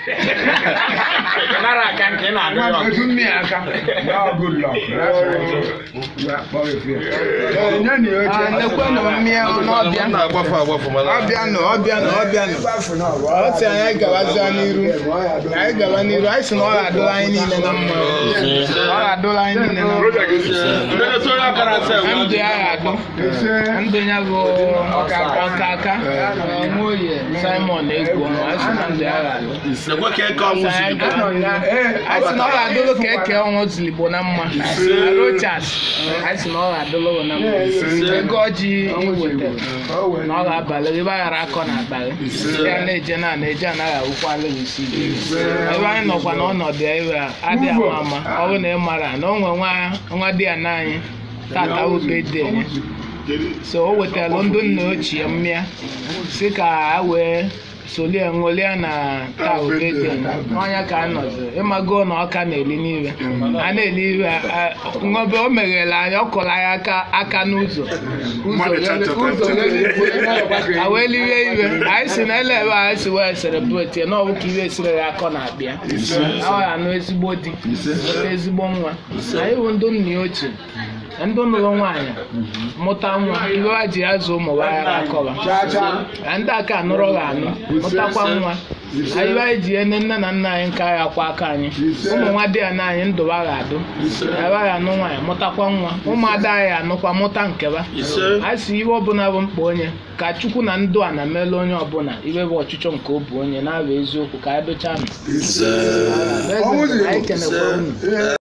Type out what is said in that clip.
nara aka nke ị na-anụ ya ọgụ. etu nne ya aka ya good luck ya kpọọ efe nye na ya oche nekwenụ mmịa n'ọbịa na-agbafu agbafu mana ọbịanụ ọbịanụ ọbịanụ ọ sị anyị gawazie n'iru anyị gawa n'iru anyị sị na ọ ga-adụla anyị niile na mma ọ ga-adụla anyị niile na mma ndị onye aka na-asa enwe ndụ ya ga-adụ ndụ ya bụ ọka aka nwoye simon egwu anyị sị na ndụ ya ga-adụ ekwe ka eke ọnwụ anyị ziri sị na ọ ga-adụlụ ka eke ọnwụ ziligbo na mma rochas anyị sị na ọ ga-adụlụ na mma ego ọjị iweta na ọ ga-abalị ebe aghara akọ na abalị ya na-eje na na-eje anaghị awụkwalụ isi ebe anyị nọkwa n'ọnọdụ ebe a adịghị ama ama ọ bụrụ na ị mara na o nwe nwa nwa dị ya na anyị tata ube dị enye so o wetara ndị nna ochie mmịa si ka a wee solie ṅụlie na taa ube dị enye n'ọnya ka a nọzi ịmago na ọka na-eli n'iwe a na-eli iwe ṅobe o meghere anyị ọ kọrọ anyị aka aka n'ụzọ ụzọ ghere- ụzọ ghere- a wee liwe iwe anyị si na ele ebe anyị si wee celebrate na ọbụ ka iwe esiri ya akọ na-abịa ọ ya anụ ezigbo di weta ezigbo nwa anyị bụ ndị nna ya ochie ndị nụrụ nwaanyị mụta nwa iwe ha ji azụ ụmụ ya akọba na ndị aka anụrụ ha anụ mụtakwa nwa anyị iwe anyị ji ene nne na nna anyị nka ya akwa aka anyị ụmụ nwa dị ya na anyị ndụ ha ga-adụ ebe ya anụ nwaanyị mụtakwa nwa ụmụada anyị anụkwa mụta nkeba ise a sị iwe ọbụla bụ mkpa onye ka chukwu na ndụ a na-emelu onye ọbụla iwe bụ ọchịchọ nke obu onye na-abụ eziokwu ka anyị dụchaa nụ Ọnwụ ziri anyị kenekwa unu